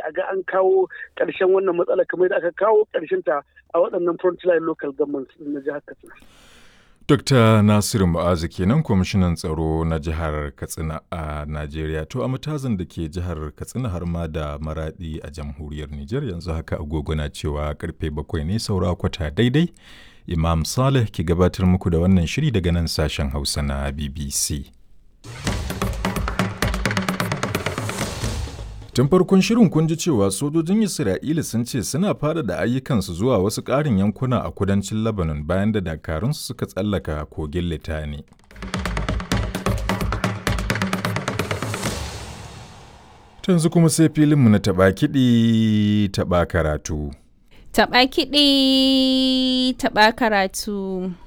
a ga an kawo ƙarshen wannan matsala kamar da aka kawo ƙarshen ta a waɗannan frontline local governments na jihar Katsina. Dr. Nasiru Mu'azu kenan kwamishinan tsaro na jihar Katsina a Najeriya. To a matazan da ke jihar Katsina har ma da maradi a jamhuriyar Nijar yanzu haka agogo na cewa karfe bakwai ne saura kwata daidai. Imam Saleh ke gabatar muku da wannan shiri daga nan sashen Hausa na BBC. Tun farkon shirin kun ji cewa sojojin Isra'ila sun ce suna fada da ayyukansu zuwa wasu ƙarin yankuna a kudancin Lebanon bayan da dakarunsu suka tsallaka kogin Litani. Tanzu kuma sai filinmu na taɓa kiɗi taɓa karatu. Taɓa kiɗi taɓa karatu.